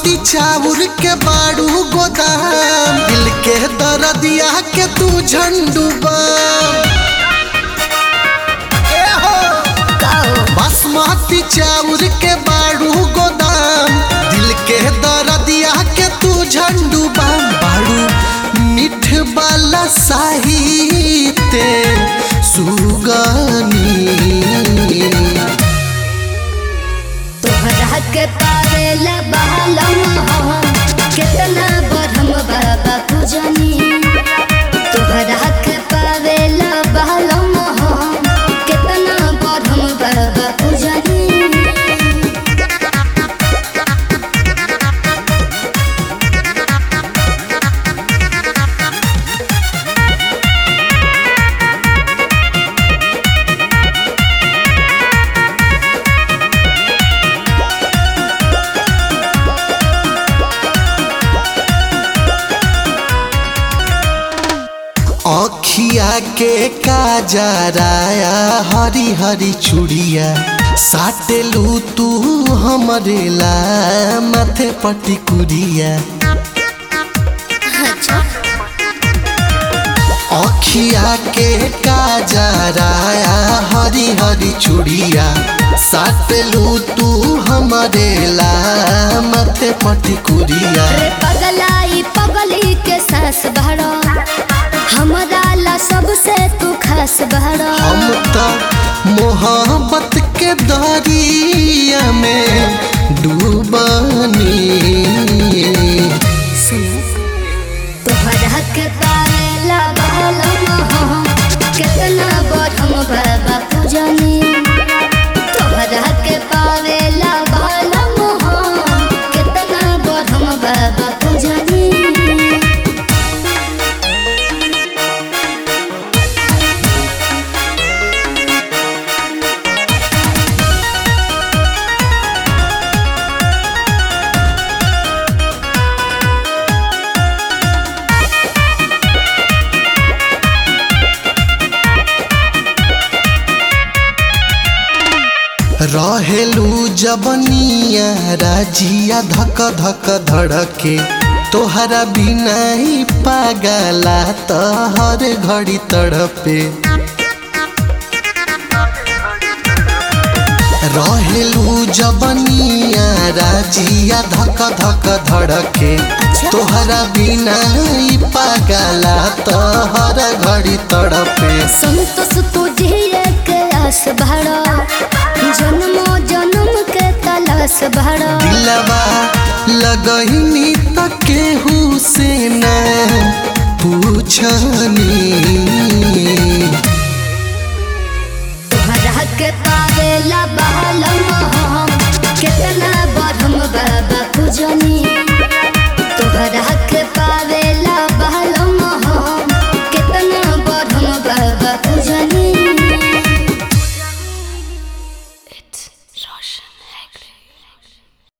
बासमती चाउर के बाड़ू गोदाम दिल के दरदिया के तू झंडू बाम ए हो बासमती चाउर के बाड़ू गोदाम दिल के दरदिया के तू झंडू बाम बाड़ू मीठ वाला साहित्य सुगनी तोहरा के पावेला बहलम हम कितना बरहम बाबा पूजनी तोहरा के पावेला बहलम हम कितना बरहम बाबा पूजनी अखिया के काजराया हरी हरी चूड़िया साटेलू तू हमरे ला माथे पटी कुरिया अच्छा अखिया के काजराया हरी हरी चूड़िया साटेलू तू हमरे ला माथे पटी कुरिया रे पगलाई पगली के सास भरो हमरा ला सबसे तू खास भरो हम तो मोहब्बत के दरिया में डूबनी तोहरा के पावेला बहलम हम कितना बरहम बाबा पूजनी तोहरा के पावेला बहलम हम कितना बरहम बाबा पूजनी रहेलू जबनिया राजिया धक धक धड़के तोहरा बिना ही पागला तो हर घड़ी तड़पे रहेलू जबनिया राजिया धक धक धड़के तोहरा बिना ही पागला तो हर घड़ी तड़पे संतोष तुझे के आस भरो जन्मो जन्म के तलाश भरो दिलवा लगहिनी त केहू